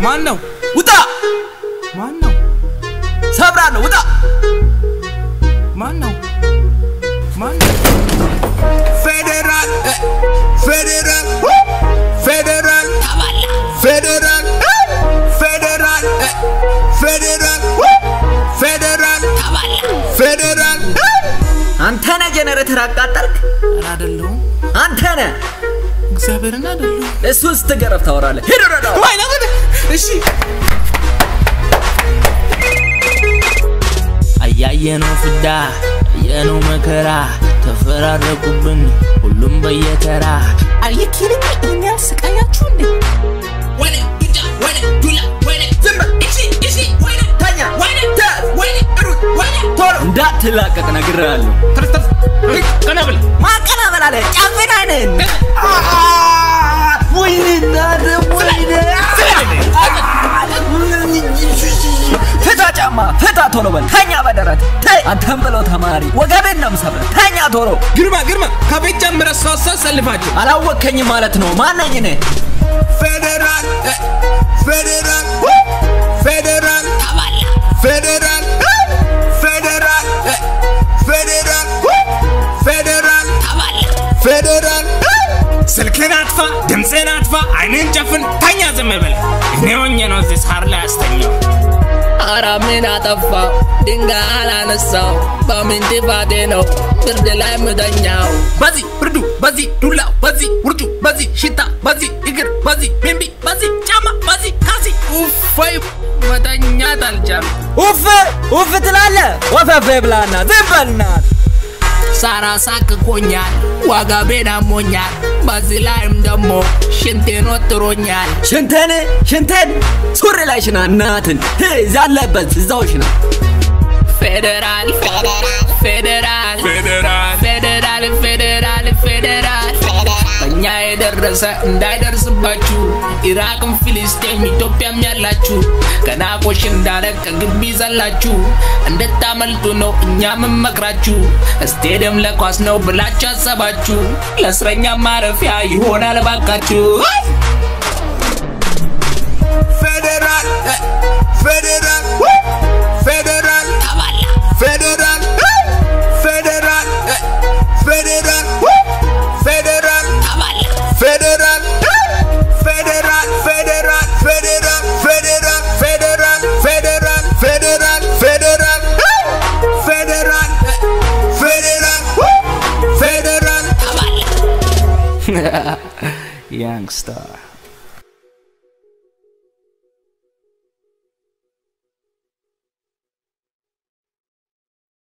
ማን ነው? ውጣ! ማን ነው? ሰብራለሁ። ውጣ! ማን ነው? ማን ነው? ፌዴራል እ፣ ፌዴራል ፌዴራል ፌዴራል ፌዴራል እ፣ ፌዴራል ፌዴራል ፌዴራል አንተ ነህ ጀነሬተር አቃጠልክ። ኧረ አይደለሁም። አንተ ነህ እግዚአብሔርን አይደለሁም። እሱን ስትገረፍ ታወራለህ። ሂድ ወደ ዳው። ዋይ ለምን? እሺ አያየነው ፍዳ አየነው መከራ ተፈራረቁብን ሁሉም በየተራ አልየኪልኝ እኛ ስቃያችሁ እንዴ ወይኔ ዱጃ ወይኔ ዱላ ወይኔ ዝም በል እሺ እሺ ወይኔ ተኛ፣ ወይኔ ተያዝ፣ ወይኔ ሩት ወይኔ ቶሎ እንዳትላቀቅ ነግሬሃለሁ። ተረስ ተረስ ቀና ብል ማቀናበል አለ ጫፌን አይነን ወይኔ እናት ወይኔ ፍታ ጫማ ፍታ ቶሎ በል ተኛ በደረት ተይ አንተም ብለው ተማሪ ወገቤን ነው የምሰብርህ ተኛ ቶሎ ግርማ ግርማ ከቤት ጀምረ ሶስት ሰው ሰልፋችሁ አላወከኝም ማለት ነው ማነኝ እኔ ፌዴራል እ፣ ፌዴራል ፌዴራል ፌዴራል ፌዴራል እ፣ ፌዴራል ፌዴራል ፌዴራል ስልክን አጥፋ፣ ድምፅን አጥፋ፣ አይንን ጨፍን፣ ተኛ ዝም በል። እኔ ሆኜ ነው እዚህ ሳር ላይ ያስተኛው። ኧረ ምን አጠፋው? ድንጋይ አላነሳው በምን ጥፋቴ ነው ብርድ ላይ ምተኛው? በዚህ ብርዱ፣ በዚህ ዱላው፣ በዚህ ውርጩ፣ በዚህ ሽታ፣ በዚህ እግር፣ በዚህ ቢምቢ፣ በዚህ ጫማ፣ በዚህ ካልሲ ውፋይ መተኛት አልቻልኩም። ኡፍ ኡፍ ትላለህ ወፈፌ ብላና ዝም በል እናት ሳራ ሳቅቆኛል፣ ወገቤን አሞኛል፣ በዚህ ላይም ደግሞ ሽንቴን ወጥሮኛል። ሽንተን ሽንተን ሱሪ ላይ ሽና እናትን ያለበት እዛው ሽና ፌዴራል ፌዴራል ፌዴራል ፌዴራል ፌዴራል ፌዴራል በእኛ የደረሰ እንዳይደርስባችሁ ኢራቅም ፊልስጤም ኢትዮጵያም ያላችሁ ገና ቆሽ እንዳለ ከግቢ ዘላችሁ እንድታመልጡ ነው እኛ ምንመክራችሁ ስቴዲየም ለኳስ ነው ብላችሁ አሰባችሁ ለእስረኛ ማረፊያ ይሆናል ባካችሁ ፌዴራል እ፣ ፌዴራል ፌዴራል ፌዴራል ፌዴራል እ፣ ፌዴራል ፌዴራል ፌዴራል ፌዴራል ፌዴራል ፌዴራል ፌዴራል ፌዴራል ፌዴራል ፌዴራል ፌዴራል ፌዴራል ፌዴራል ፌዴራል ያንግስተር